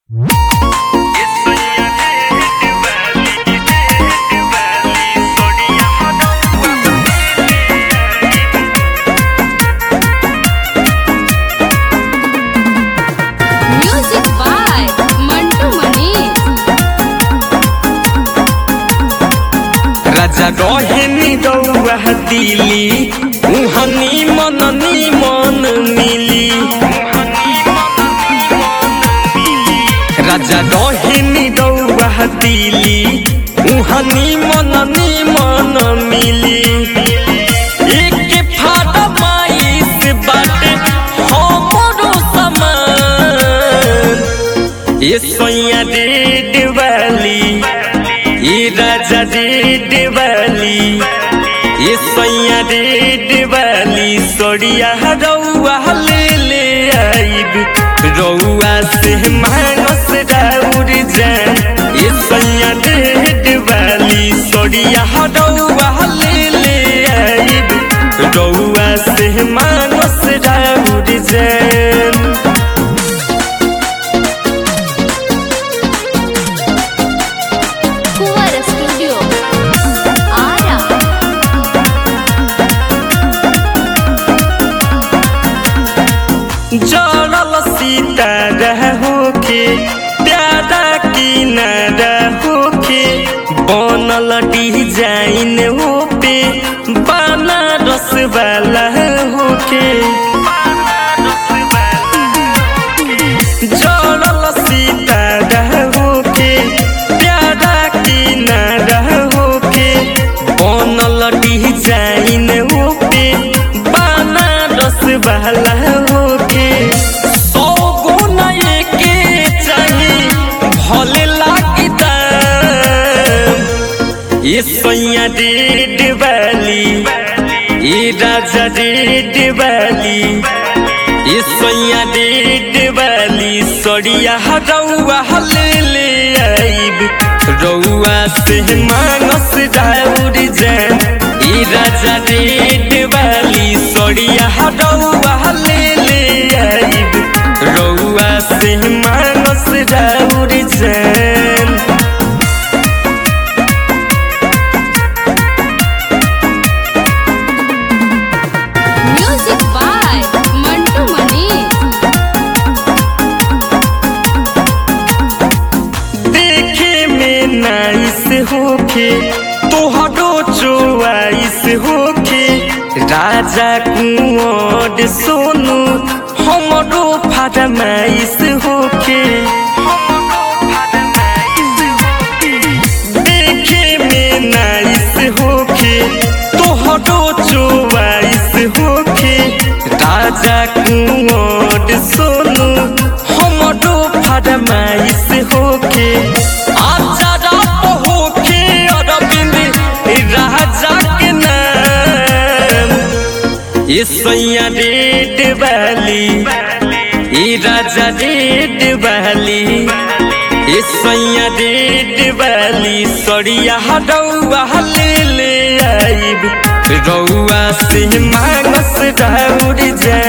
Music by Mantu Mani. राजा गहेनी रौआ दिली उहनी मन मन मिली राजा गहेनी रौआ दिली उहनी मन मन मिली एक फाड़ा माइस बाटे हमरो समान ये सोया रेड वाली ये राजा रेड वाली ये सोया रेड वाली सोड़िया रौआ ले ले आइब रौआ से मानस राउर जान ये सोया रेड वाली सोड़िया रौआ ले ले आइब रौआ से मानस राउर जान Kuwar Studio. Ara. जड़ल सीता होके प्यारा की न होके बनल डिजाइन हो पे बनारस वाला होके जड़ल सीता होके प्यारा की न होके बनल डिजाइन हो पे बनारस वाला होके सौ गुना एके चाही भले लागी दाम ये सोया रेड वाली ये राजा रेड वाली ये सोया रेड वाली सोड़िया रौआ ले ले आइब रौआ से मानस राउर जान ये राजा रेड वाली सोड़िया रौआ ले ले आइब रौआ से मानस राउर जान Music by Mantu Mani. देखे में नाइस होके तोहरो चोआइस होके राजा कुंवर सोनू हमरो फरमाइश होके देखे में नाइस होके तोहरो चोआइस होके राजा कुंवर सोनू हमरो फरमाइश होके आजा रात होके अरविंद राजा के नाम ये सैया रेड वाली ये राजा रेड वाली ये सैया रेड वाली सड़िया रौआ ले ले आइब रौआ से मानस राउर जान